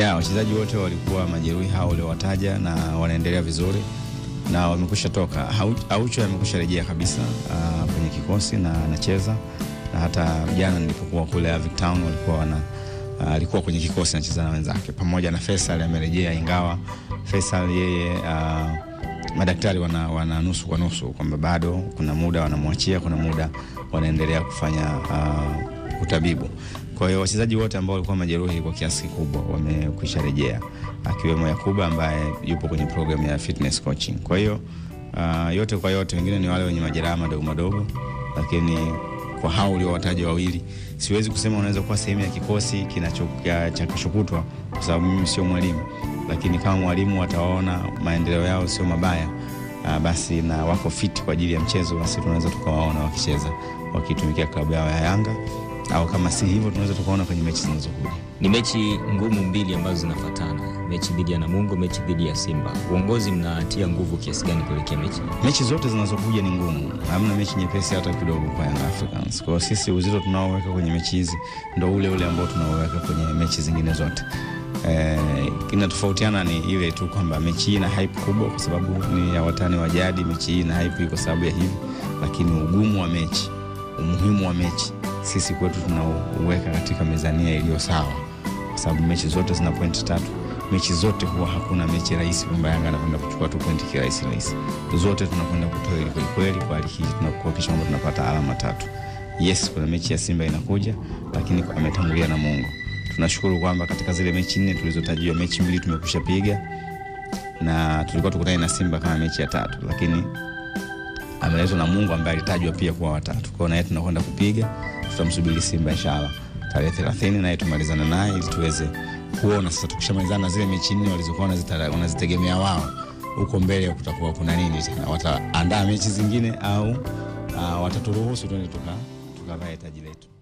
Ya, wachezaji wote walikuwa majeruhi hao uliowataja na wanaendelea vizuri na wamekwisha toka. Hau- Aucho amekwisha rejea kabisa uh, kwenye kikosi na anacheza na hata jana nilipokuwa kule Avic Town walikuwa wana uh, alikuwa kwenye kikosi anacheza na wenzake pamoja na Faisal amerejea, ingawa Faisal yeye uh, madaktari wana, wana nusu kwa nusu kwamba bado kuna muda wanamwachia, kuna muda wanaendelea kufanya uh, utabibu. Kwa hiyo wachezaji wote ambao walikuwa majeruhi kwa kiasi kikubwa wamekwisha rejea, akiwemo Yakuba ambaye yupo kwenye programu ya fitness coaching. Kwa hiyo uh, yote kwa yote, wengine ni wale wenye majeraha madogo madogo, lakini kwa hao uliowataja wawili, siwezi kusema unaweza kuwa sehemu ya kikosi kinacho ya- cha kesho kutwa, kwa sababu mimi sio mwalimu, lakini kama mwalimu watawaona maendeleo yao sio mabaya uh, basi na wako fit kwa ajili ya mchezo, basi tunaweza tukawaona wakicheza wakitumikia klabu yao ya Yanga, au kama si hivyo tunaweza tukaona kwenye mechi zinazokuja. Ni mechi ngumu mbili ambazo zinafuatana, mechi dhidi ya Namungo, mechi dhidi ya Simba. Uongozi mnatia nguvu kiasi gani kuelekea mechi? mechi zote zinazokuja ni ngumu, hamna mechi nyepesi hata kidogo kwa Young Africans. Kwa hiyo sisi uzito tunaoweka kwenye mechi hizi ndo ule ule ambao tunaoweka kwenye mechi zingine zote. Eh, inatofautiana ni ile tu kwamba mechi hii ina hype kubwa kwa sababu ni ya watani wa jadi, mechi hii ina hype kwa sababu ya hivi, lakini ugumu wa mechi, umuhimu wa mechi sisi kwetu tunauweka katika mezania iliyo sawa, kwa sababu mechi zote zina pointi tatu mechi zote huwa hakuna mechi rahisi kwamba Yanga anakwenda kuchukua tu pointi kirahisi rahisi. Zote tunakwenda kutoa ili kwelikweli, kwa hali hii tunakuhakikisha kwamba tunapata alama tatu. Yes, kuna mechi ya Simba inakuja, lakini ametangulia na Mungu. Tunashukuru kwamba katika zile mechi nne tulizotajiwa, mechi mbili tumekusha piga na tulikuwa tukutane na Simba kama mechi ya tatu, lakini ameletwa na Mungu ambaye alitajwa pia kuwa watatu. Kwa hiyo naye tunakwenda kupiga, tutamsubiri Simba inshallah tarehe 30 naye tumalizana naye ili tuweze kuona sasa, tukishamalizana na zile mechi nne walizokuwa wanazitara- wanazitegemea wao, huko mbele kutakuwa kuna nini tena, wataandaa mechi zingine au uh, wataturuhusu tuende tuka tukavae taji letu.